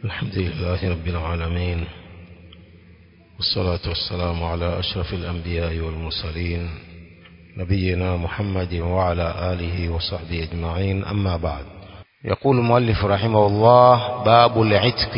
الحمد لله رب العالمين والصلاة والسلام على أشرف الأنبياء والمرسلين نبينا محمد وعلى آله وصحبه أجمعين أما بعد يقول المؤلف رحمه الله باب العتق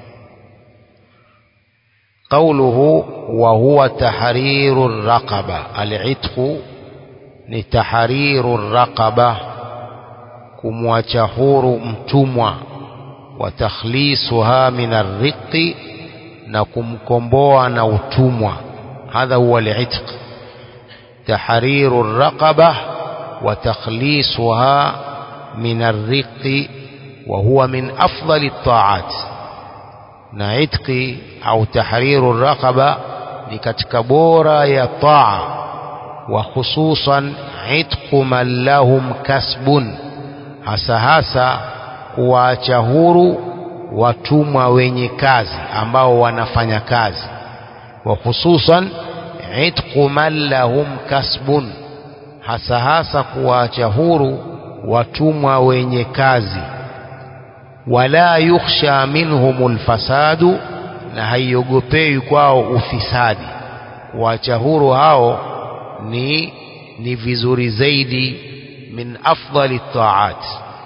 قوله وهو تحرير الرقبة العتق لتحرير الرقبة kumwacha huru mtumwa wa takhlisuha min arriqi na kumkomboa na utumwa hadha huwa al-itq tahriru ar-raqaba wa takhlisuha min arriqi wa huwa min afdali at-ta'at na itqi au tahriru ar-raqaba ni katika bora ya taa wa hususan itqu man lahum kasbun hasa hasa kuwaacha huru watumwa wenye kazi ambao wanafanya kazi wa hususan itqu man lahum kasbun hasa hasa kuwaacha huru watumwa wenye kazi wala yukhsha minhum lfasadu na haiogopewi kwao ufisadi kuwaacha huru hao ni ni vizuri zaidi min afdali taat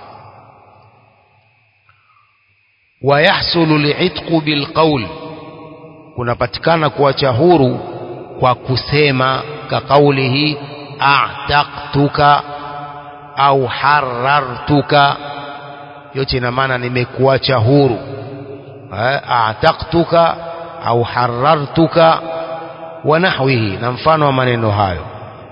ويحصل العتق بالقول kunapatikana kuacha huru kwa kusema kaqaulihi a'taqtuka au harartuka yote ina maana nimekuacha huru a'taqtuka au harartuka wa nahwihi na mfano wa maneno hayo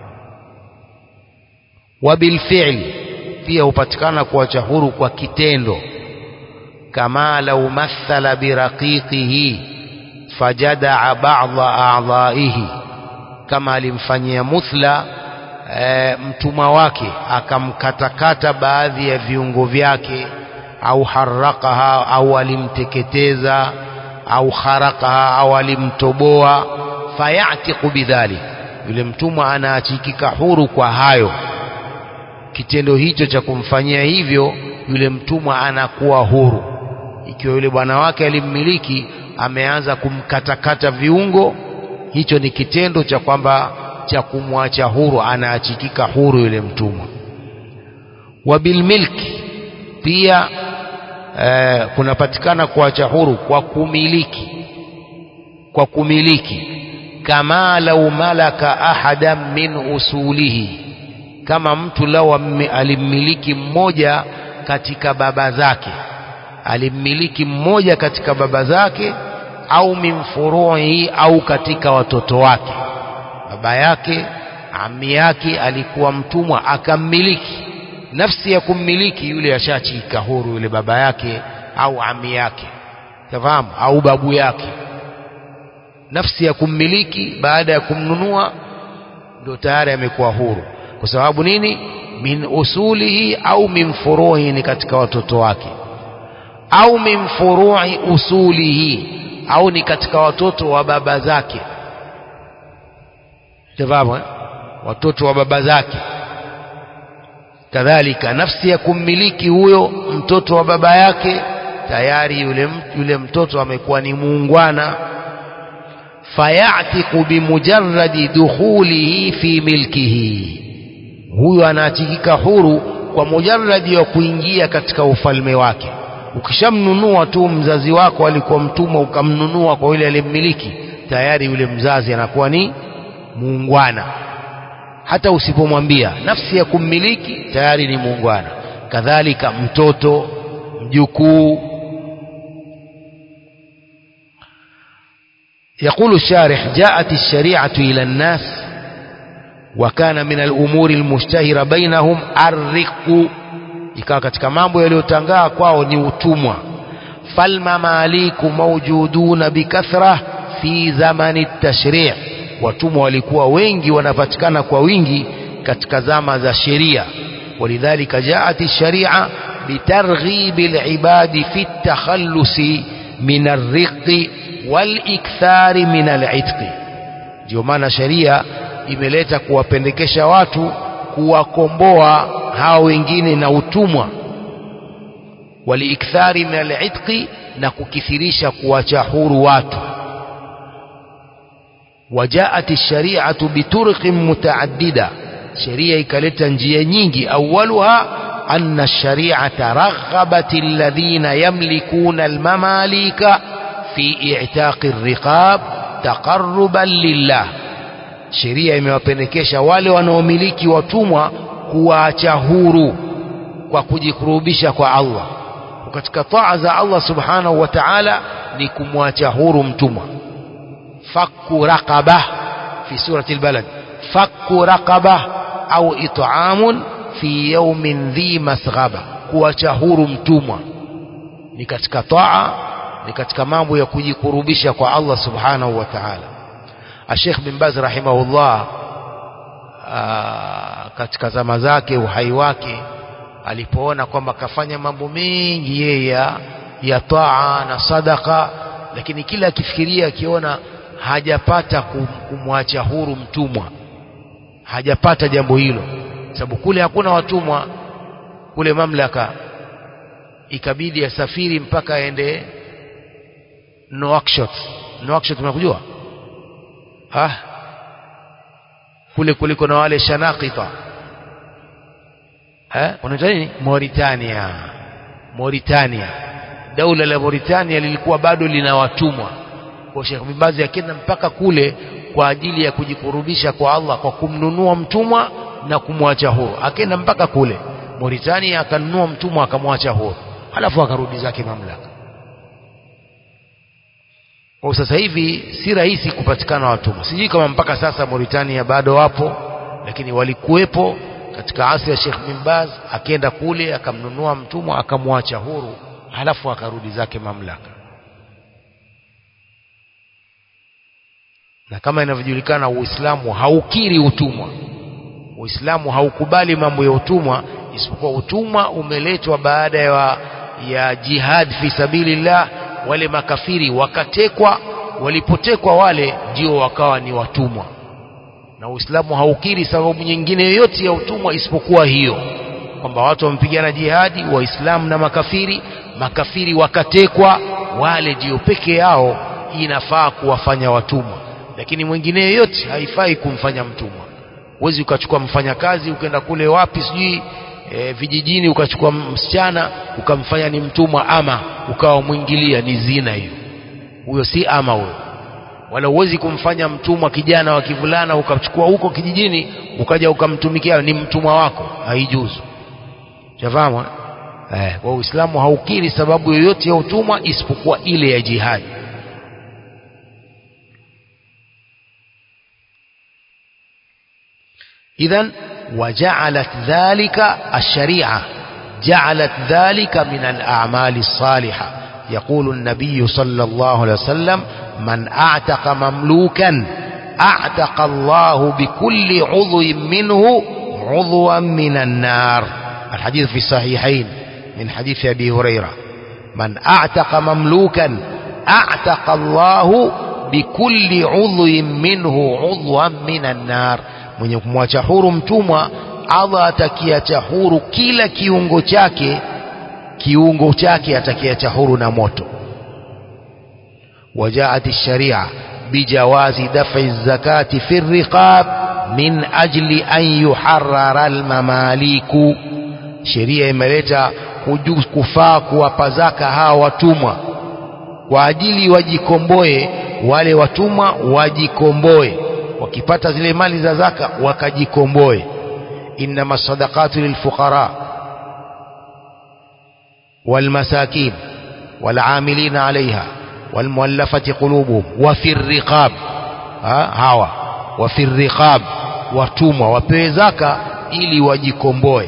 wa bilfi'li pia hupatikana kuacha huru kwa kitendo كما لو مثل برقيقه فجدع بعض أعضائه كما alimfanyia muthla e, mtumwa wake akamkatakata baadhi ya viungo vyake au harakaha au alimteketeza au kharakaha au alimtoboa fayatiku bidhalik yule mtumwa anaachikika huru kwa hayo kitendo hicho cha kumfanyia hivyo yule mtumwa anakuwa huru ikiwa yule bwana wake alimmiliki ameanza kumkatakata viungo hicho ni kitendo cha kwamba cha kumwacha huru anaachikika huru yule mtumwa wa bilmilki pia eh, kunapatikana kuacha huru kwa kumiliki kwa kumiliki kama lau malaka ahadan min usulihi kama mtu lau alimmiliki mmoja katika baba zake alimmiliki mmoja katika baba zake au min furuhi au katika watoto wake baba yake ami yake alikuwa mtumwa akammiliki nafsi ya kummiliki yule ashachika huru yule baba yake au ami yake tafahamu au babu yake nafsi ya kummiliki baada ya kumnunua ndio tayari amekuwa huru kwa sababu nini min usulihi au min furuhi ni katika watoto wake au min furu'i usulihi au ni katika watoto wa baba zake tafahamu eh? watoto wa baba zake kadhalika nafsi ya kummiliki huyo mtoto wa baba yake tayari yule, yule mtoto amekuwa ni muungwana fayatiku bimujarradi dukhulihi fi milkihi huyo anaachikika huru kwa mujarradi wa kuingia katika ufalme wake ukishamnunua tu mzazi wako alikuwa mtumwa ukamnunua kwa yule aliyemmiliki tayari yule mzazi anakuwa ni muungwana hata usipomwambia nafsi ya kummiliki tayari ni muungwana kadhalika mtoto mjukuu يقول الشارح جاءت الشريعة إلى الناس وكان من الأمور المشتهرة بينهم الرق ikawa katika mambo yaliyotangaa kwao ni utumwa falmamaliku mawjuduna bikathra fi zamani tashri' watumwa walikuwa wengi wanapatikana kwa wingi katika zama za sheria walidhalika jaat sharia bitarghibi alibadi fi takhallusi min arriqi walikthari min alitqi ndio maana sheria imeleta kuwapendekesha watu kuwakomboa hao wengine na utumwa waliikthari min al'itqi na kukithirisha kuwacha huru watu وجاءت الشريعة بطرق متعددة شريعة كالتا njia nyingi أولها أن الشريعة رغبت الذين يملكون المماليك في اعتاق الرقاب تقربا لله sheria imewapendekesha wale wanaomiliki watumwa kuwaacha huru kwa kujikurubisha kwa Allah katika taa za Allah subhanahu wa ta'ala ni kumwacha huru mtumwa fakku raqaba fi surati albalad fakku raqaba au it'amun fi yawmin dhi masghaba kuacha huru mtumwa ni katika taa ni katika mambo ya kujikurubisha kwa Allah subhanahu wa ta'ala Sheikh bin Baz rahimahullah katika zama zake uhai wake alipoona kwamba kafanya mambo mengi yeye ya, ya taa na sadaka lakini kila akifikiria akiona hajapata kumwacha huru mtumwa hajapata jambo hilo sababu kule hakuna watumwa kule mamlaka ikabidi asafiri mpaka aende Nouakchott Nouakchott unakujua ah kule kuliko na wale shanakita eh unaita nini Mauritania Mauritania daula la Mauritania lilikuwa bado lina watumwa kwa Sheikh Bibazi akenda mpaka kule kwa ajili ya kujikurubisha kwa Allah kwa kumnunua mtumwa na kumwacha huru akenda mpaka kule Mauritania akanunua mtumwa akamwacha huru halafu akarudi zake mamlaka kwa sasa hivi si rahisi kupatikana watumwa sijui kama mpaka sasa Mauritania bado wapo lakini walikuwepo katika asri ya Sheikh bin Baz akenda kule akamnunua mtumwa akamwacha huru halafu akarudi zake mamlaka na kama inavyojulikana Uislamu haukiri utumwa Uislamu haukubali mambo ya utumwa isipokuwa utumwa umeletwa baada ya, ya jihad fi sabilillah wale makafiri wakatekwa walipotekwa wale ndio wakawa ni watumwa na Uislamu haukiri sababu nyingine yoyote ya utumwa isipokuwa hiyo kwamba watu wamepigana jihadi waislamu na makafiri makafiri wakatekwa wale ndio peke yao inafaa kuwafanya watumwa lakini mwingine yoyote haifai kumfanya mtumwa huwezi ukachukua mfanyakazi ukaenda kule wapi sijui e, vijijini ukachukua msichana ukamfanya ni mtumwa ama ukawa mwingilia ni zina hiyo huyo si ama huyo wala huwezi kumfanya mtumwa kijana wa kivulana ukachukua huko kijijini ukaja ukamtumikia ni mtumwa wako haijuzu jafahamu eh kwa Uislamu haukiri sababu yoyote ya utumwa isipokuwa ile ya jihadi إذا وجعلت ذلك الشريعة جعلت ذلك من الأعمال الصالحة يقول النبي صلى الله عليه وسلم من أعتق مملوكا أعتق الله بكل عضو منه عضوا من النار الحديث في الصحيحين من حديث أبي هريرة من أعتق مملوكا أعتق الله بكل عضو منه عضوا من النار mwenye kumwacha huru mtumwa Allah atakiacha huru kila kiungo chake kiungo chake atakiacha huru na moto وجاءت الشريعة بجواز دفع الزكاة في الرقاب من أجل أن يحرر المماليك sheria imeleta kufaa kuwapa zaka hawa watumwa kwa ajili wajikomboe wale watumwa wajikomboe wakipata zile mali za zaka wakajikomboe innama sadaqatu lilfuqara والمساكين والعاملين عليها والمؤلفة قلوبهم وفي الرقاب هوا وفي الرقاب watumwa wapewe zaka ili wajikomboe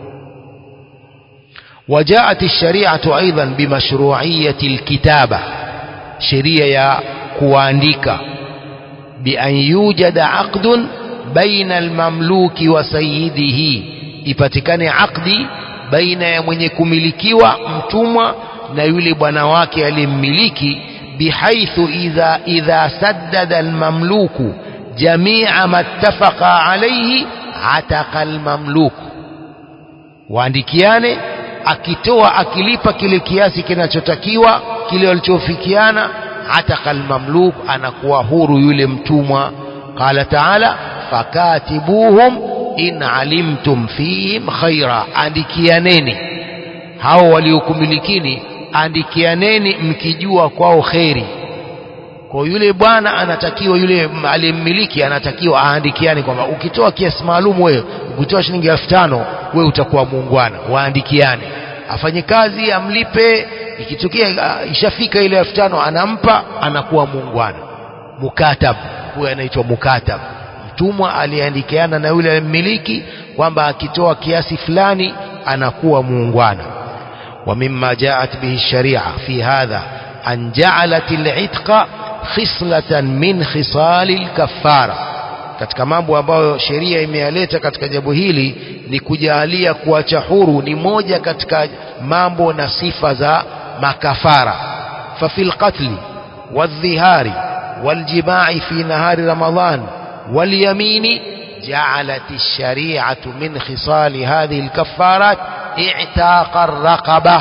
وجاءت الشريعة أيضا بمشروعية الكتابة شريعة كوانديكا بأن يوجد عقد بين المملوك وسيده ipatikane akdi baina ya mwenye kumilikiwa mtumwa na yule bwana wake aliyemmiliki bihaithu idha idha saddada almamluku jamia ma ittafaqa alayhi ataqa almamluku waandikiane akitoa akilipa kile kiasi kinachotakiwa kile walichofikiana ataka almamluk anakuwa huru yule mtumwa qala taala fakatibuhum in alimtum fihim khaira andikianeni hao waliokumilikini andikianeni mkijua kwao kheri kwa yule bwana anatakiwa yule aliyemmiliki anatakiwa aandikiane kwamba ukitoa kiasi maalum wewe ukitoa shilingi elfu tano wewe utakuwa muungwana waandikiane afanye kazi amlipe ikitokea uh, ishafika ile elfu tano anampa anakuwa muungwana mukatab huyo anaitwa mukatab mtumwa aliandikiana na yule mmiliki kwamba akitoa kiasi fulani anakuwa muungwana ومما جاءت به الشريعة في هذا أن جعلت العتق khislatan min khisali lkafara katika mambo ambayo sheria imeyaleta katika jambo hili ni kujalia kuacha huru ni moja katika mambo na sifa za makafara fafi lqatli waldhihari waljimai fi nahari ramadan walyamini جعلت الشريعة من خصال هذه الكفارات اعتاق الرقبة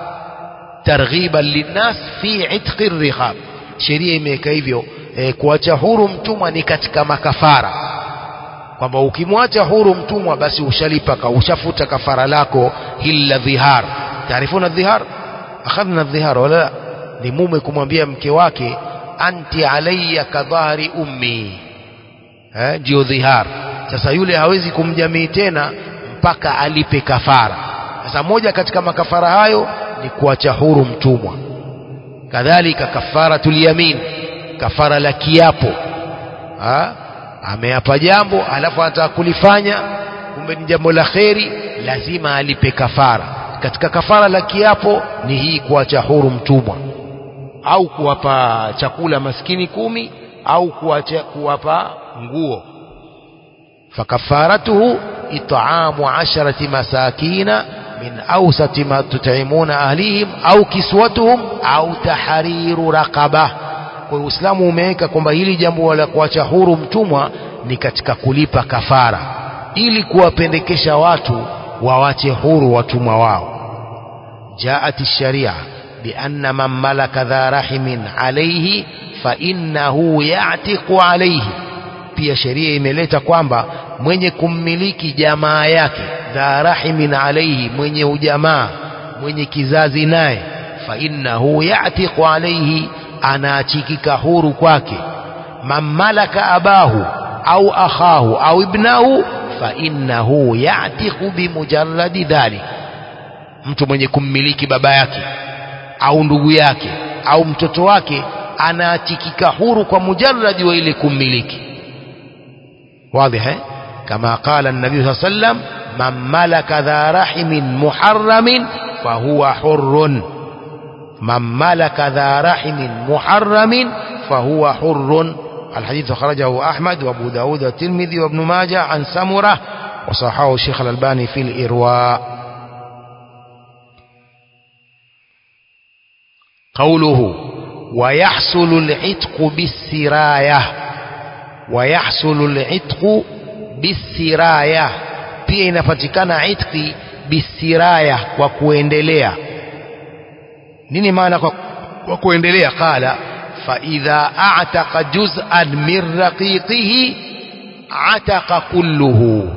ترغيبا للناس في عتق الرقاب sheria imeweka hivyo e, kuacha huru mtumwa ni katika makafara kwamba ukimwacha huru mtumwa basi ushalipa ka ushafuta kafara lako hili la dhihar taarifuna dhihar akhadna dhihar wala ni mume kumwambia mke wake anti alayya kadhahri ummi eh ndio dhihar sasa yule hawezi kumjamii tena mpaka alipe kafara sasa moja katika makafara hayo ni kuacha huru mtumwa kadhalika kafaratul yamin kafara la kiapo ha? ameapa jambo alafu anataka kulifanya kumbe ni jambo la kheri lazima alipe kafara katika kafara la kiapo ni hii kuacha huru mtumwa au kuwapa chakula maskini kumi au kuwacha, kuwapa nguo fakafaratuhu it'amu asharati masakina min awsati ma tut'imuna ahlihim au kiswatuhum au tahriru raqaba kwa Uislamu umeweka kwamba hili jambo la kuacha huru mtumwa ni katika kulipa kafara ili kuwapendekesha watu wawache huru watumwa wao jaat sharia بأن من ملك ذا رحم عليه فإنه يعتق عليه pia sheria imeleta kwamba mwenye kummiliki jamaa yake dha rahimin alaihi mwenye ujamaa mwenye kizazi naye fa innahu yatiqu alaihi anaachikika huru kwake man malaka abahu au akhahu au ibnahu fa innahu yatiqu bimujarradi dhalik mtu mwenye kummiliki baba yake au ndugu yake au mtoto wake anaachikika huru kwa mujarradi wa ile kummiliki واضح كما قال النبي صلى الله عليه وسلم من ملك ذا رحم محرم فهو حر من ملك ذا رحم محرم فهو حر الحديث خرجه أحمد وأبو داود والترمذي وابن ماجه عن سمرة وصححه الشيخ الألباني في الإرواء قوله ويحصل العتق بالسرايه ويحصل العتق بالسراية pia inapatikana itqi bisiraya kwa kuendelea nini maana kwa, kwa kuendelea qala faidha a'taqa juz'an min raqiqihi ataqa kulluhu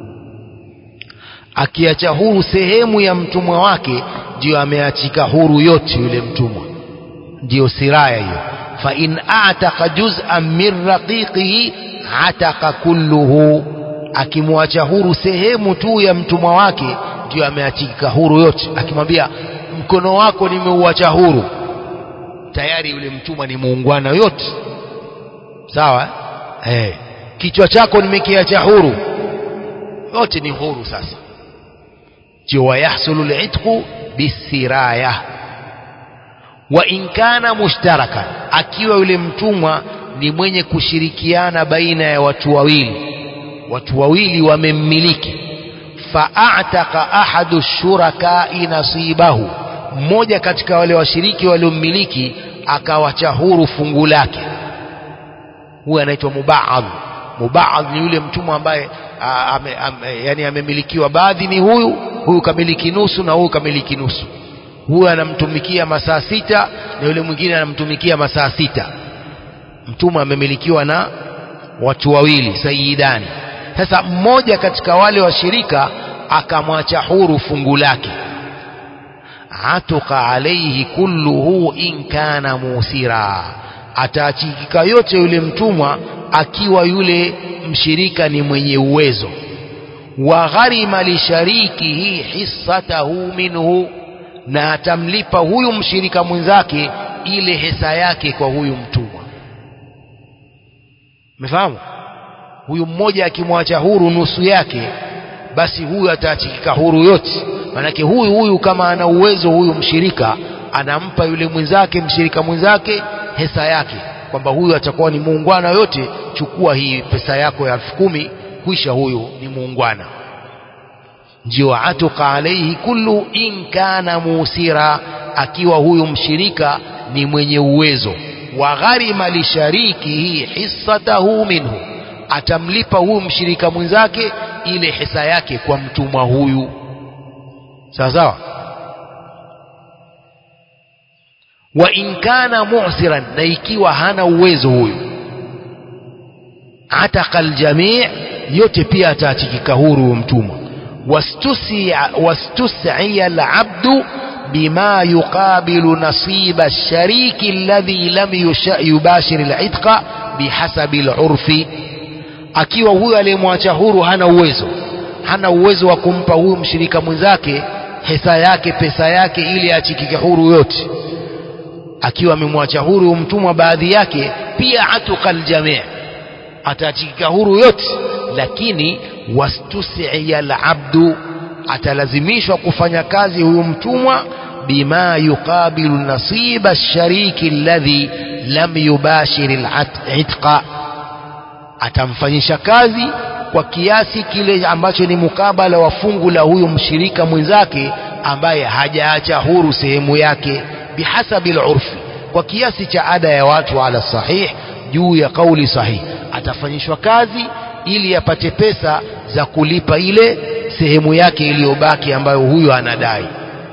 akiacha huru sehemu ya mtumwa wake ndio ameachika huru yote yule mtumwa ndio siraya hiyo فإن أعتق جزءا من رقيقه عتق كله akimwacha huru sehemu tu ya mtumwa wake ndio ameachika huru yote akimwambia mkono wako nimeuacha huru tayari yule mtumwa ni muungwana yote sawa eh kichwa chako nimekiacha huru yote ni huru sasa ndio wayahsulu litqu bisiraya wa in kana mushtarakan akiwa yule mtumwa ni mwenye kushirikiana baina ya watu wawili watu wawili wamemmiliki fa'ataka ahadu shurakai nasibahu mmoja katika wale washiriki waliommiliki akawacha huru fungu lake huyu anaitwa mubaadh mubaadh ni yule mtumwa ambaye ame, ame, yani amemilikiwa baadhi ni huyu huyu kamiliki nusu na huyu kamiliki nusu huyu anamtumikia masaa sita na yule mwingine anamtumikia masaa sita mtumwa amemilikiwa na watu wawili sayidani sasa mmoja katika wale washirika akamwacha huru fungu lake atuka alaihi kulluhu in kana musira ataachikika yote yule mtumwa akiwa yule mshirika ni mwenye uwezo wa gharima lisharikihi hissatahu minhu na atamlipa huyu mshirika mwenzake ile hesa yake kwa huyu mtumwa umefahamu huyu mmoja akimwacha huru nusu yake basi huyu ataachikika huru yote manake huyu huyu kama ana uwezo huyu mshirika anampa yule mwenzake mshirika mwenzake hesa yake kwamba huyu atakuwa ni muungwana yote chukua hii pesa yako ya elfu kumi kwisha huyu ni muungwana ndio atuka alaihi kullu in kana musira akiwa huyu mshirika ni mwenye uwezo wa gharima lisharikihi hissatahu minhu atamlipa huyu mshirika mwenzake ile hisa yake kwa mtumwa huyu sawa sawa wa in kana mu'siran na ikiwa hana uwezo huyu ataka aljamii yote pia ataachikika huru mtumwa wastus'iya alabdu bima yuqabilu nasiba alshariki alladhi lam yubashir al'itqa bihasabi al'urfi akiwa huyu aliyemwacha huru hana uwezo hana uwezo wa kumpa huyu mshirika mwenzake hesa yake pesa yake ili achikike huru yote akiwa amemwacha huru mtumwa baadhi yake pia atuka aljamii ataachikika huru yote lakini wastusiya alabdu atalazimishwa kufanya kazi huyu mtumwa bima yuqabilu nasiba alshariki alladhi lam yubashir al'itqa atamfanyisha kazi kwa kiasi kile ambacho ni mukabala wa fungu la huyu mshirika mwenzake ambaye hajaacha huru sehemu yake bihasabi alurfi kwa kiasi cha ada ya watu ala sahih juu ya kauli sahih atafanyishwa kazi ili apate pesa za kulipa ile sehemu yake iliyobaki ambayo huyo anadai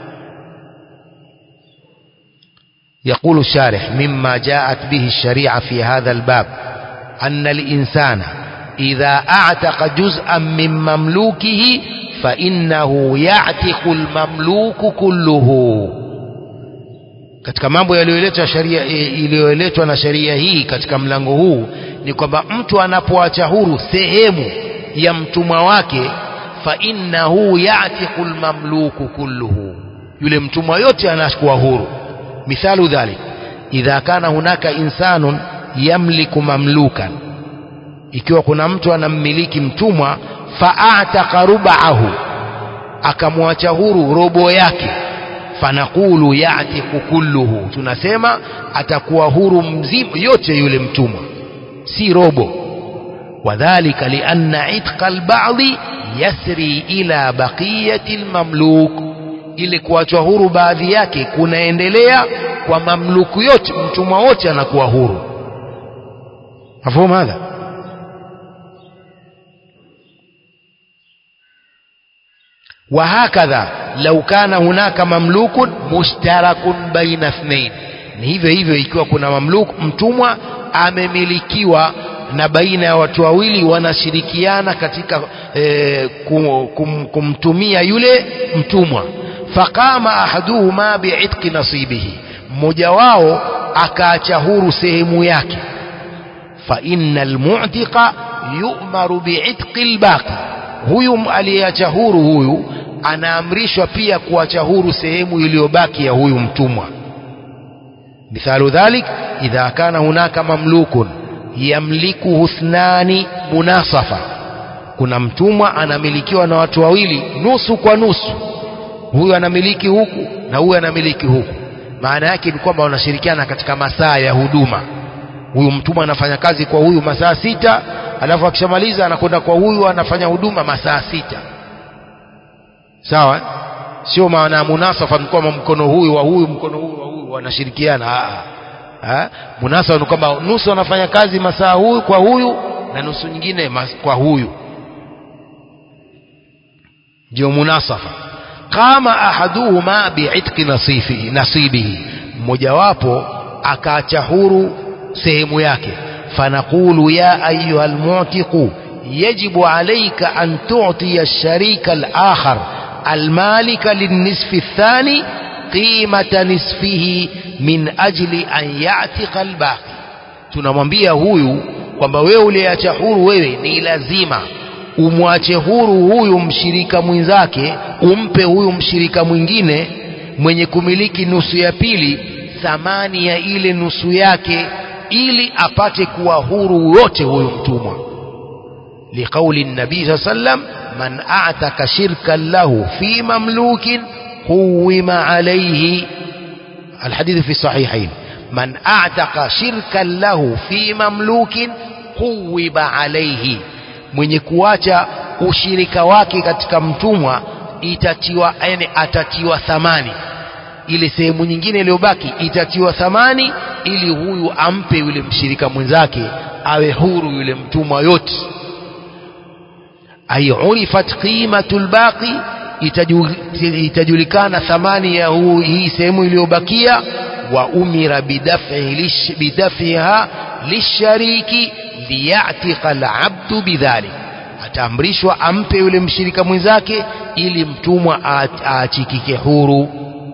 يقول الشارح مما جاءت به الشريعة في هذا الباب أن الإنسان إذا أعتق جزءا من مملوكه فإنه يعتق المملوك كله katika mambo yaliyoletwa sharia iliyoletwa na sheria hii katika mlango huu ni kwamba mtu anapoacha huru sehemu ya mtumwa wake fa innahu yatiqu almamluku kulluhu yule mtumwa yote anakuwa huru mithalu dhalik idha kana hunaka insanun yamliku mamlukan ikiwa kuna mtu anammiliki mtumwa faataka rubahu akamwacha huru robo yake fanaqulu yatiku kulluhu tunasema atakuwa huru mzima yote yule mtumwa si robo wadhalika lianna itqa albadhi yasri ila baqiyati almamluk ili kuachwa huru baadhi yake kunaendelea kwa mamluku yote mtumwa wote anakuwa huru مفهوم هذا وهكذا لو كان هناك مملوك مشترك بين اثنين ni hivyo hivyo ikiwa kuna mamluku mtumwa amemilikiwa na baina ya watu wawili wanashirikiana katika e, kum, kum, kumtumia yule mtumwa faqama ahaduhuma biitqi nasibihi mmoja wao akaacha huru sehemu yake فإن المعتق يؤمر بعتق الباقي huyu aliyeacha huru huyu anaamrishwa pia kuacha huru sehemu iliyobaki ya huyu mtumwa mithalu dhalik idha kana hunaka mamlukun yamlikuhu thnani munasafa kuna mtumwa anamilikiwa na watu wawili nusu kwa nusu huyu anamiliki huku na huyu anamiliki huku maana yake ni kwamba wanashirikiana katika masaa ya huduma huyu mtumwa anafanya kazi kwa huyu masaa sita alafu akishamaliza anakwenda kwa huyu anafanya huduma masaa sita sawa sio maana ya munasafa ni kwamba mkono huyu wa huyu mkono huyu wa huyu wanashirikiana ha? munasafa ni kwamba nusu anafanya kazi masaa huyu kwa huyu na nusu nyingine mas, kwa huyu ndio munasafa qama ahaduhuma bi'itqi nasifihi nasibihi mmojawapo akaacha huru sehemu yake fanaqulu ya ayuha almu'tiqu yajibu alayka an tu'tiya ash-sharika al-akhar al-malika lin-nisfi ath-thani qimata nisfihi min ajli an ya'tiqa al-baqi tunamwambia huyu kwamba wewe uliacha huru wewe ni lazima umwache huru huyu mshirika mwenzake umpe huyu mshirika mwingine mwenye kumiliki nusu ya pili thamani ya ile nusu yake ili apate kuwa huru wote huyu mtumwa liqauli nabii saa sallam man a'taka shirkan lahu fi mamlukin quwima alayhi الحديث في الصحيحين من أعتق شركا له في مملوك قوب عليه mwenye kuacha ushirika wake katika mtumwa itatiwa yani atatiwa thamani ile sehemu nyingine iliyobaki itatiwa thamani ili huyu ampe yule mshirika mwenzake awe huru yule mtumwa yote ay urifat qimatul baqi itajulikana thamani ya huu, hii sehemu iliyobakia wa umira bidafiha lishariki liyatika alabdu bidhalik ataamrishwa ampe yule mshirika mwenzake ili mtumwa aachikike huru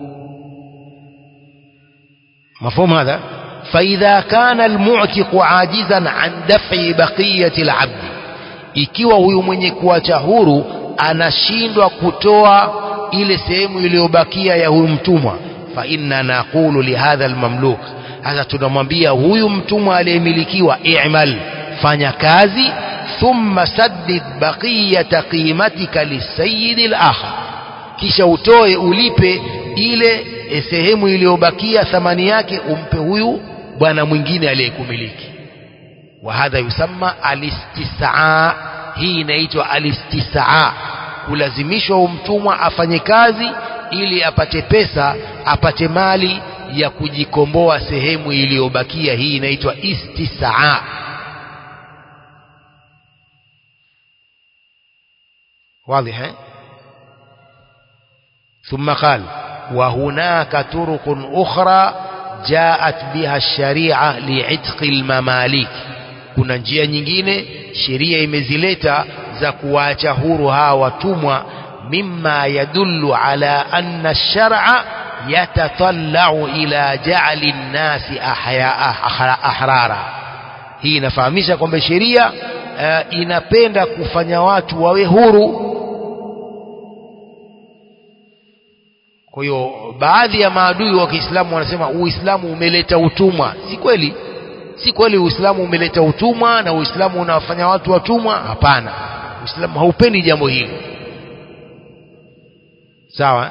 مفهوم هذا فإذا كان المعتق عاجزا عن دفع بقية العبد ikiwa huyu mwenye kuacha huru anashindwa kutoa ile sehemu iliyobakia ya huyu mtumwa fa inna naqulu lihadha almamluk sasa tunamwambia huyu mtumwa aliyemilikiwa i'mal fanya kazi thumma saddid baqiyata qimatika lisayidi al-akhar kisha utoe ulipe ile sehemu iliyobakia thamani yake umpe huyu bwana mwingine aliyekumiliki wa hadha yusamma alistisaa hii inaitwa alistisaa kulazimishwa mtumwa afanye kazi ili apate pesa apate mali ya kujikomboa sehemu iliyobakia hii inaitwa istisaa واضح ثم قال وهناك طرق أخرى جاءت بها الشريعة لعتق المماليك kuna njia nyingine sheria imezileta za kuwaacha huru hawa watumwa mimma yadullu ala anna ash-shar'a yatatallau ila ja'li an-nasi ahrara hii inafahamisha kwamba sheria uh, inapenda kufanya watu wawe huru kwa hiyo baadhi ya maadui wa Kiislamu wanasema Uislamu umeleta utumwa si kweli si kweli Uislamu umeleta utumwa na Uislamu unawafanya watu watumwa hapana Uislamu haupendi jambo hili sawa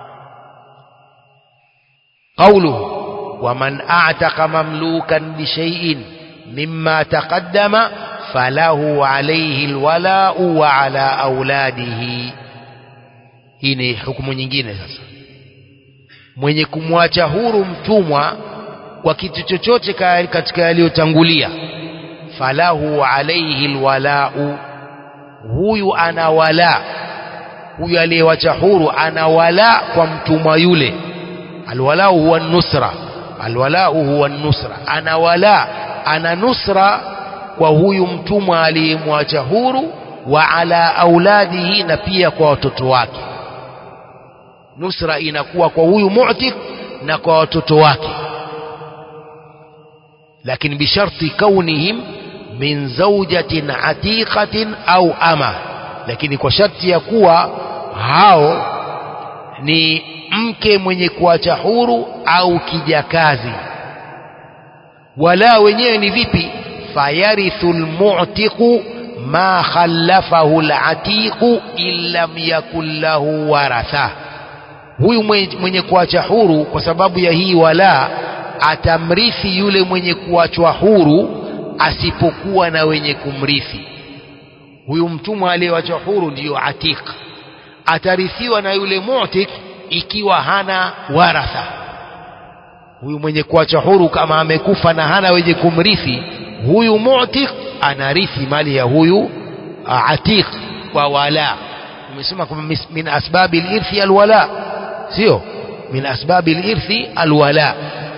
قوله ومن أعتق مملوكا بشيء مما تقدم فله عليه الولاء وعلى أولاده hii ni hukumu nyingine sasa mwenye kumwacha huru mtumwa kwa kitu chochote katika yaliyotangulia falahu alaihi alwalau huyu ana wala huyu aliyewacha huru ana wala kwa mtumwa yule alwalau huwa nusra alwalau huwa nusra ana wala ana nusra kwa huyu mtumwa aliyemwacha huru wa ala auladihi na pia kwa watoto wake nusra inakuwa kwa huyu mu'tik na kwa watoto wake lakini bisharti kaunihim min zawjatin atiqatin au ama lakini kwa sharti ya kuwa hao ni mke mwenye kuacha huru au kijakazi wala wenyewe ni vipi fayarithu almu'tiqu ma khallafahu alatiqu illam yakul lahu waratha huyu mwenye kuacha huru kwa sababu ya hii wala atamrithi yule mwenye kuachwa huru asipokuwa na wenye kumrithi huyu mtumwa aliyewachwa huru ndiyo atiq atarithiwa na yule mu'tik ikiwa hana waratha huyu mwenye kuacha huru kama amekufa na hana wenye kumrithi huyu mu'tik anarithi mali ya huyu atiq kwa wala umesema kwamba mis- min asbabi lirthi alwala sio min asbabi lirthi alwala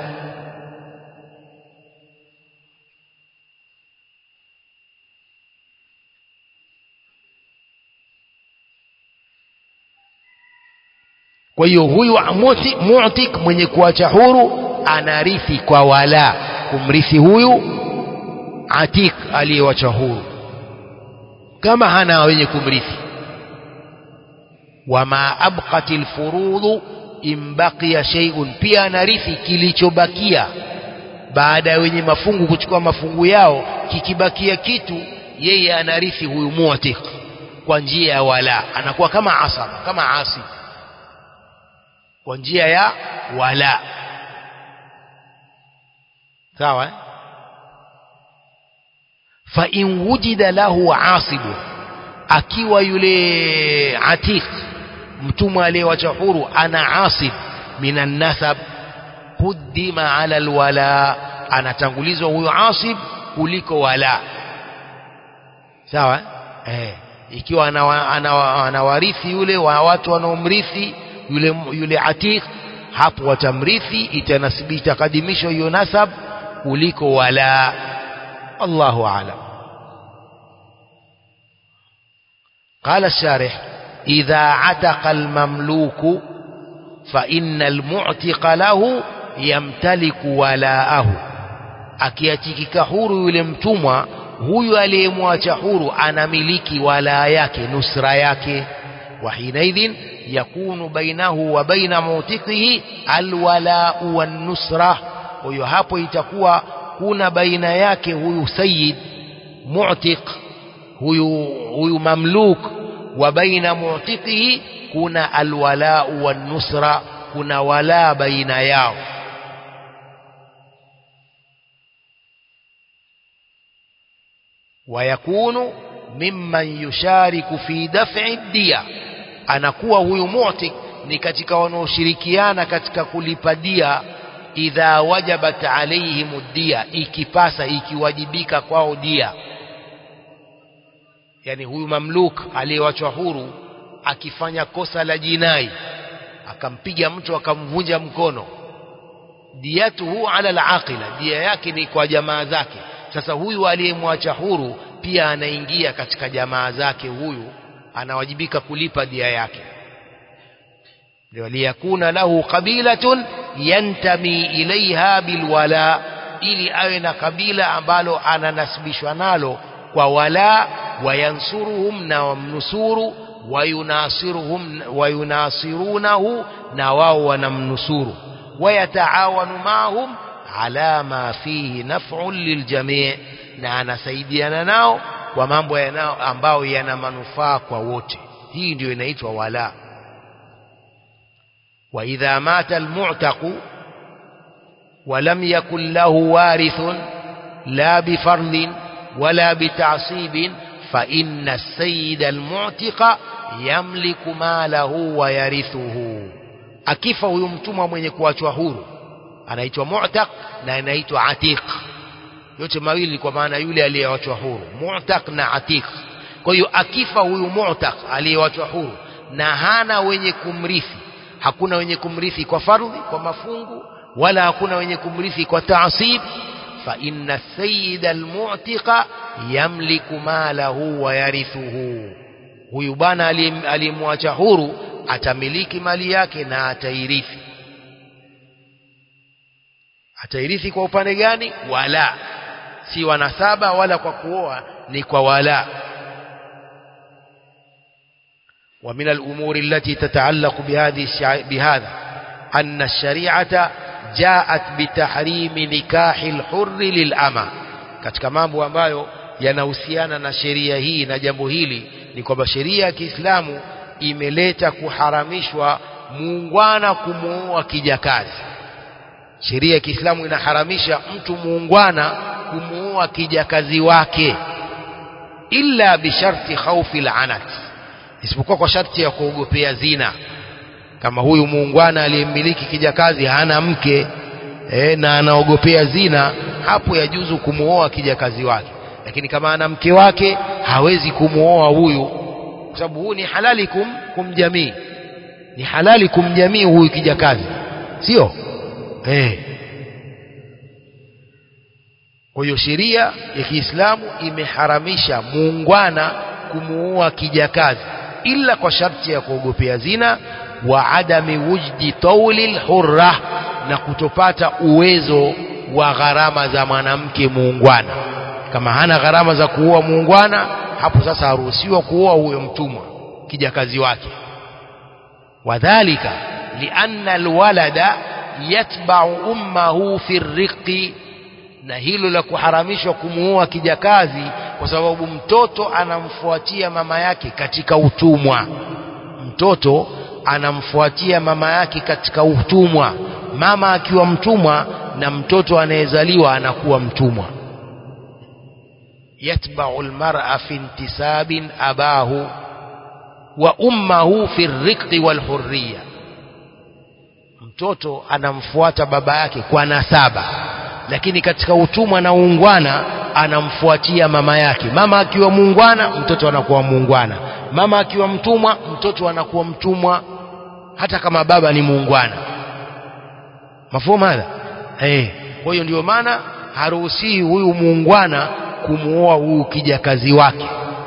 kwa hiyo huyu muti- mu'tik mwenye kuacha huru anarithi kwa wala kumrithi huyu atik aliyewacha huru kama hana wenye kumrithi wama abqat alfurudhu in baqiya shay'un pia anarithi kilichobakia baada ya wenye mafungu kuchukua mafungu yao kikibakia kitu yeye anarithi huyu mu'tik kwa njia ya wala anakuwa kama asaba kama asi kwa njia ya wala sawa eh? fa in wujida lahu asibu akiwa yule atiq mtumwa aliyewacha huru ana asib minan nasab quddima ala alwala anatangulizwa huyo asib kuliko wala sawa eh ikiwa anawa- anawa- anawarithi yule wa watu wanaomrithi yule yule atiq hapo watamrithi itanasibi itakadimishwa hiyo nasab kuliko wala Allahu a'lam قال الشارح إذا عتق المملوك فإن المعتق له يمتلك ولاءه akiatikika huru yule mtumwa huyu aliyemwacha huru anamiliki walaa yake nusra yake wa hinaidhin yakunu bainahu wa baina mutiqihi alwalau wannusra kwa hiyo hapo itakuwa kuna baina yake huyu sayyid mu'tiq huyu huyu mamluk wa baina mu'tiqihi kuna alwalau wannusra kuna wala baina yao ويكون ممن يشارك في دفع الدية anakuwa huyu mu'tik ni katika wanaoshirikiana katika kulipa dia idha wajabat alaihim dia ikipasa ikiwajibika kwao dia yani huyu mamluk aliyewachwa huru akifanya kosa la jinai akampiga mtu akamvunja mkono diyatuhu ala alaqila dia yake ni kwa jamaa zake sasa huyu aliyemwacha huru pia anaingia katika jamaa zake huyu anawajibika kulipa dia yake ndio liyakuna lahu qabilatun yantami ilaiha bilwala ili awe na kabila ambalo ananasibishwa nalo kwa wala wayansuruhum na wamnusuru wayunasiruhum wayunasirunahu na wao wanamnusuru wayataawanu maahum ala ma fihi naf'un liljami' na anasaidiana nao kwa mambo yanao ambayo yana manufaa kwa wote hii ndio inaitwa wala wa idha mata almu'taqu ولم يكن له وارث لا بفرض ولا بتعصيب فإن السيد المعتق يملك ماله ويرثه akifa huyu mtumwa mwenye kuachwa huru anaitwa mu'taq na anaitwa atiq yote mawili kwa maana yule aliyewachwa huru mu'taq na atiq kwa hiyo akifa huyu mu'taq aliyewachwa huru na hana wenye kumrithi hakuna wenye kumrithi kwa fardhi kwa mafungu wala hakuna wenye kumrithi kwa taasib fa inna sayyida almu'tiqa yamliku malahu wa yarithuhu huyu bwana aliyemwacha huru atamiliki mali yake na atairithi atairithi kwa upande gani wala si wanasaba wala kwa kuoa ni kwa wala ومن الأمور التي تتعلق بهذه الشع... بهذا أن الشريعة جاءت بتحريم نكاح الحر للأمة katika mambo ambayo yanahusiana na sheria hii na jambo hili ni kwamba sheria ya Kiislamu imeleta kuharamishwa muungwana kumuoa kijakazi sheria ya Kiislamu inaharamisha mtu muungwana kumuoa kijakazi wake illa bisharti khawfi al'anat isipokuwa kwa sharti ya kuogopea zina kama huyu muungwana aliyemiliki kijakazi hana mke e, na anaogopea zina hapo yajuzu kumuoa kijakazi wake lakini kama ana mke wake hawezi kumuoa huyu kwa sababu huu ni halali kum, kumjamii ni halali kumjamii huyu kijakazi sio eh kwa hiyo sheria ya Kiislamu imeharamisha muungwana kumuoa kijakazi ila kwa sharti ya kuogopea zina wa adami wujdi tawli hurra na kutopata uwezo wa gharama za mwanamke muungwana kama hana gharama za kuoa muungwana hapo sasa haruhusiwa kuoa huyo mtumwa kijakazi wake wadhalika lianna alwalada yatba'u ummahu fi riqi na hilo la kuharamishwa kumuoa kijakazi kwa sababu mtoto anamfuatia mama yake katika utumwa mtoto anamfuatia mama yake katika utumwa mama akiwa mtumwa na mtoto anayezaliwa anakuwa mtumwa yatba'u almar'a fi intisabin abahu wa ummahu fi riqi wal hurriya mtoto anamfuata baba yake kwa nasaba lakini katika utumwa na uungwana anamfuatia mama yake mama akiwa muungwana mtoto anakuwa muungwana mama akiwa mtumwa mtoto anakuwa mtumwa hata kama baba ni muungwana mafumu hadha eh kwa hiyo ndio maana haruhusiwi huyu muungwana kumuoa huyu kijakazi wake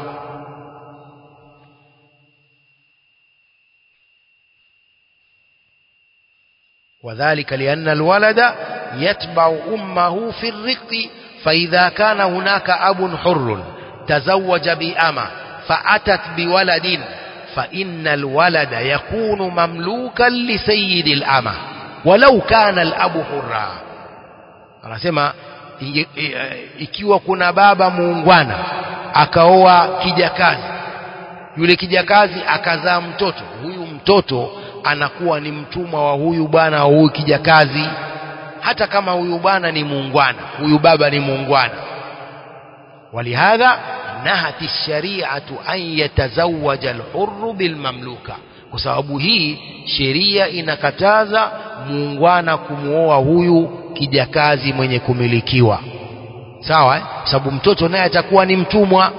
وذلك لأن الولد يتبع أمه في الرق فإذا كان هناك أب حر تزوج بأمة فأتت بولد فإن الولد يكون مملوكا لسيد الأمة ولو كان الأب حرا anasema ikiwa kuna baba muungwana akaoa kijakazi yule kijakazi akazaa mtoto huyu mtoto anakuwa ni mtumwa wa huyu bwana wa huyu kijakazi hata kama huyu bwana ni muungwana huyu baba ni muungwana walihadha nahati shari'atu an yatazawaja alhurru bilmamluka kwa sababu hii sheria inakataza muungwana kumuoa huyu kijakazi mwenye kumilikiwa sawa eh? sababu mtoto naye atakuwa ni mtumwa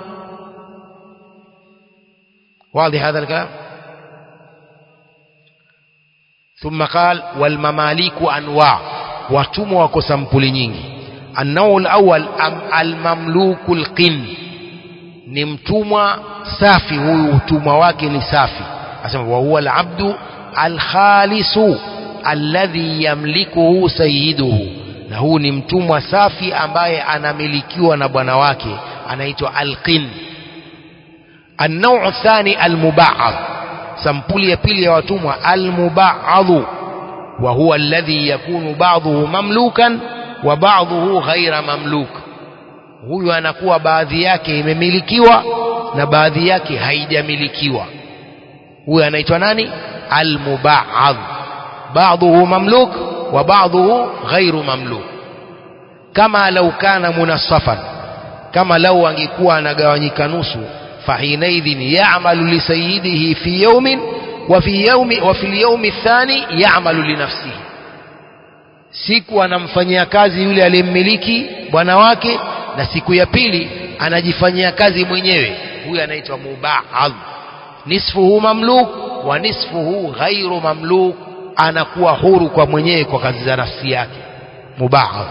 واضح هذا الكلام ثم قال والمماليك أنواع watumwa wako sampuli nyingi annau alawwal almamluku alqin ni mtumwa safi huyu utumwa wake ni safi asema wa huwa alabdu alkhalisu alladhi yamlikuhu sayyiduhu na huu ni mtumwa safi ambaye anamilikiwa na bwana wake anaitwa alqin النوع الثاني المبعض sampuli ya pili ya watumwa almubaadhu wa huwa alladhi yakunu ba'dhuhu mamlukan wa ba'dhuhu ghaira mamluk huyu anakuwa baadhi yake imemilikiwa na baadhi yake haijamilikiwa huyu anaitwa nani almubaadh ba'dhuhu mamluk wa ba'dhuhu ghairu mamluk kama lau kana munassafan kama lau angekuwa anagawanyika nusu فحينئذ يعمل لسيده في يوم وفي يوم وفي اليوم الثاني يعمل لنفسه siku anamfanyia kazi yule aliyemmiliki bwana wake na siku ya pili anajifanyia kazi mwenyewe huyu anaitwa mubaadh nisfuhu mamluk wa nisfuhu ghairu mamluk anakuwa huru kwa mwenyewe kwa kazi za nafsi yake mubaadh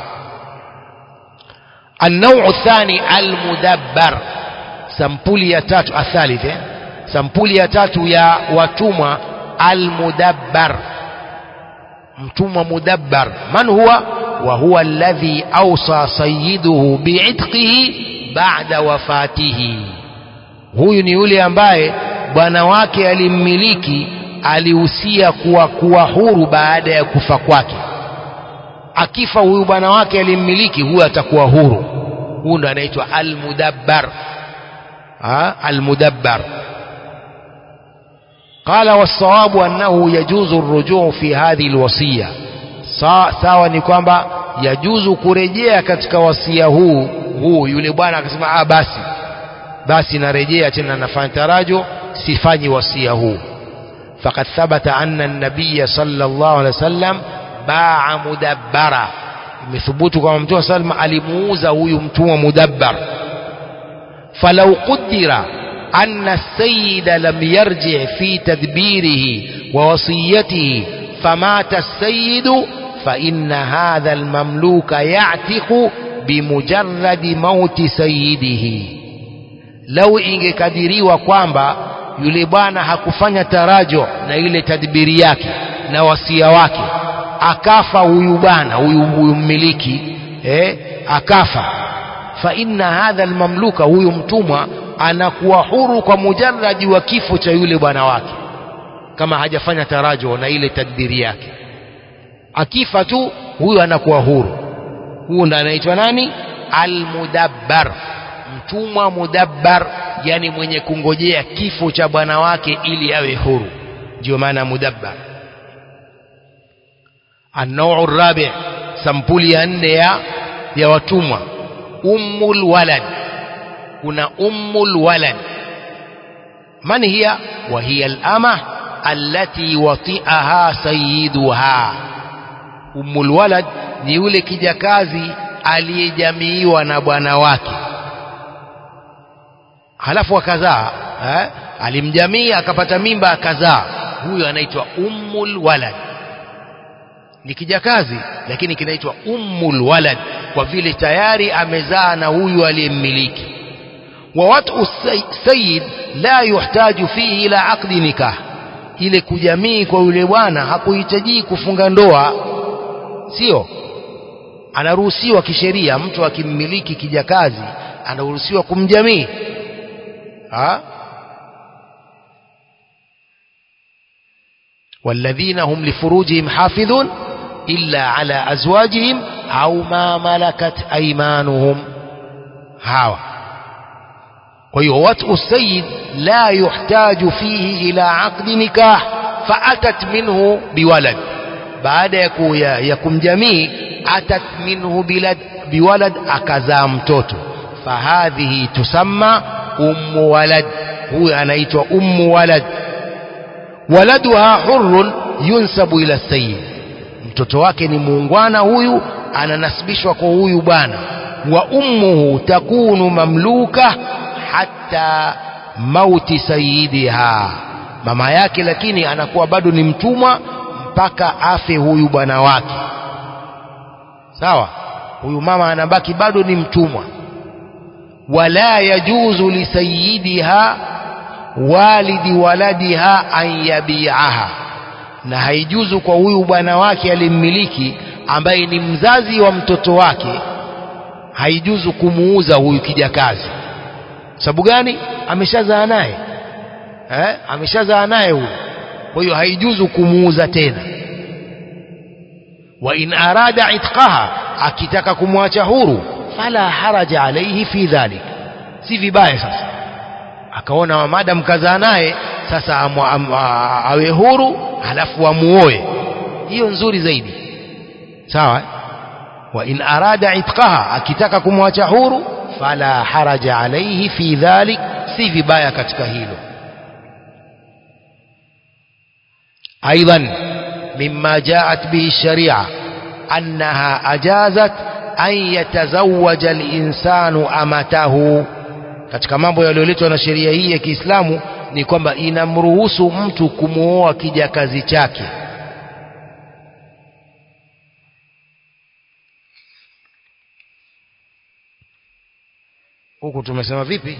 النوع الثاني المدبر sampuli ya tatu athalith eh? sampuli ya tatu ya watumwa almudabbar mtumwa mudabbar man huwa wa huwa alladhi awsa sayyiduhu bi'itqihi ba'da wafatihi huyu ni yule ambaye bwana wake alimmiliki alihusia kuwa kuwa huru baada ya kufa kwake akifa huyu bwana wake alimmiliki huyu atakuwa huru huyu ndo anaitwa almudabbar المدبر قال والصواب أنه يجوز الرجوع في هذه الوصية sawa ni kwamba yajuzu kurejea katika wasia huu huu yule bwana akasema ah basi basi narejea tena nafanya tarajo sifanyi wasia huu faqad thabata anna an-nabiy sallallahu alaihi wasallam baa mudabbara imethubutu kwamba mtume sallam alimuuza huyu mtumwa mudabbar فلو قدر أن السيد لم يرجع في تدبيره ووصيته فمات السيد فإن هذا المملوك يعتق بمجرد موت سيده لو ingekadiriwa kwamba yule bwana hakufanya tarajo na ile tadbiri yake na wasia wake akafa huyu bwana huyu huyu mmiliki eh, akafa fa inna hadha almamluka huyu mtumwa anakuwa huru kwa mujarradi wa kifo cha yule bwana wake kama hajafanya tarajo na ile tadbiri yake akifa tu huyu anakuwa huru huyu ndo anaitwa nani almudabbar mtumwa mudabbar yani mwenye kungojea kifo cha bwana wake ili awe huru ndio maana mudabbar النوع الرابع sampuli ya nne ya ya watumwa ummul walad kuna ummul walad man hiya wa hiya al-ama allati wati'aha sayyiduha ummul walad ni yule kijakazi aliyejamiiwa na bwana wake halafu akazaa eh? alimjamii akapata mimba akazaa huyo anaitwa ummul walad ni kijakazi lakini kinaitwa ummul walad kwa vile tayari amezaa na huyu aliyemmiliki wa watu sayyid la yuhtaju fihi ila aqdi nikah ile kujamii kwa yule bwana hakuhitaji kufunga ndoa sio anaruhusiwa kisheria mtu akimmiliki kijakazi anaruhusiwa kumjamii ha والذين هم لفروجهم حافظون إلا على أزواجهم أو ما ملكت أيمانهم هاوى ويوطئ السيد لا يحتاج فيه إلى عقد نكاح فأتت منه بولد بعد يكون جميع أتت منه بلد بولد أكزام توتو فهذه تسمى أم ولد هو أنيت أم ولد ولدها حر ينسب إلى السيد mtoto wake ni muungwana huyu ananasibishwa kwa huyu bwana wa ummuhu takunu mamluka hatta mauti sayidiha mama yake lakini anakuwa bado ni mtumwa mpaka afe huyu bwana wake sawa huyu mama anabaki bado ni mtumwa wala yajuzu lisayidiha walidi waladiha an yabiaha na haijuzu kwa huyu bwana wake alimmiliki ambaye ni mzazi wa mtoto wake haijuzu kumuuza huyu kijakazi sababu gani ameshazaa naye eh? ameshazaa naye huyu kwa hiyo haijuzu kumuuza tena wa in arada itqaha akitaka kumwacha huru fala haraja alaihi fi dhalik si vibaya sasa akaona madam kazaa naye sasa amu, am, a, awe huru halafu amuoe hiyo nzuri zaidi sawa wa in arada itqaha akitaka kumwacha huru fala haraja alaihi fi dhalik si vibaya katika hilo ايضا مما جاءت به الشريعه انها اجازت ان يتزوج الانسان امته katika mambo yaliyoletwa na sheria hii ya Kiislamu ni kwamba inamruhusu mtu kumuoa kijakazi chake huku tumesema vipi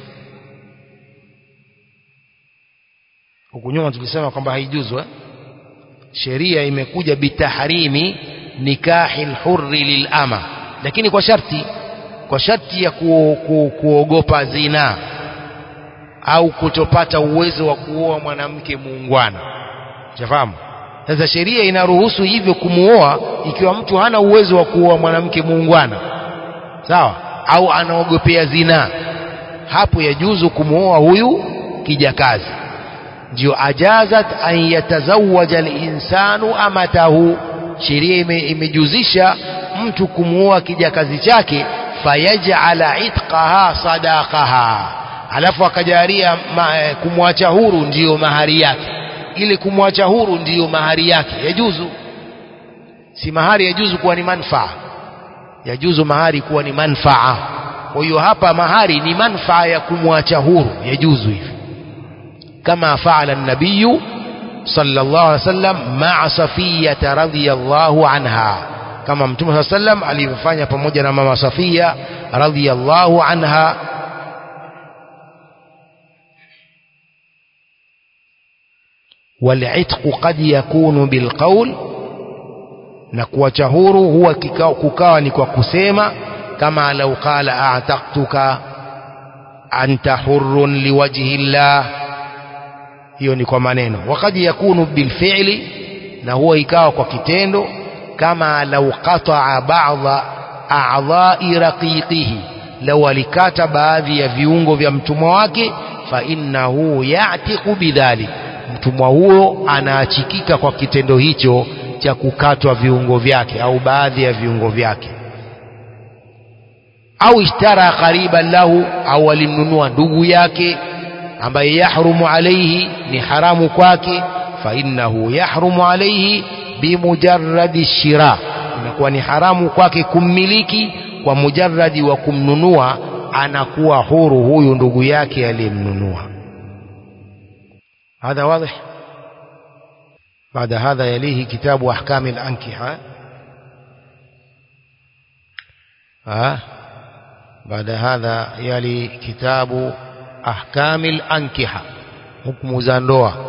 huku nyuma tulisema kwamba haijuzu eh? sheria imekuja bitahrimi nikahi lhurri lilama lakini kwa sharti kwa sharti ya ku, ku, kuogopa zinaa au kutopata uwezo wa kuoa mwanamke muungwana shafahamu sasa sheria inaruhusu hivyo kumuoa ikiwa mtu hana uwezo wa kuoa mwanamke muungwana sawa au anaogopea zinaa hapo yajuzu kumuoa huyu kijakazi ndio ajazat an yatazawaja linsanu amatahu sheria ime, imejuzisha mtu kumuoa kijakazi chake fayajala itqaha sadaqaha alafu akajaria ma, kumwacha huru ndiyo mahari yake ili kumwacha huru ndiyo mahari yake yajuzu si mahari yajuzu kuwa ni manfaa yajuzu mahari kuwa ni manfaa kwa hiyo hapa mahari ni manfaa ya kumwacha huru yajuzu hivi kama faala nabiyu sallallahu alaihi wasallam ma'a safiyata radhiyallahu anha kama mtume saa sallam alivyofanya pamoja na mama Safia radhiyallahu anha والعتق قد يكون بالقول na kuacha huru huwa kikao, kukawa ni kwa kusema kama lau qala a'taqtuka anta hurrun liwajhi llah hiyo ni kwa maneno wakad yakunu bilfi'li na huwa ikawa kwa kitendo kama lau qata'a ba'dha a'dha'i raqiqihi lau alikata baadhi ya viungo vya mtumwa wake fa innahu ya'tiqu bidhalik mtumwa huo anaachikika kwa kitendo hicho cha kukatwa viungo vyake au baadhi ya viungo vyake au ishtara qariban lahu au alimnunua ndugu yake ambaye yahrumu alaihi ni haramu kwake fa innahu yahrumu alaihi bimujarradi shira inakuwa ni haramu kwake kummiliki kwa mujarradi wa kumnunua anakuwa huru huyu ndugu yake aliyemnunua هذا واضح بعد هذا يليه كتاب أحكام الأنكحة ها بعد هذا يلي كتاب أحكام الأنكحة حكم زندوة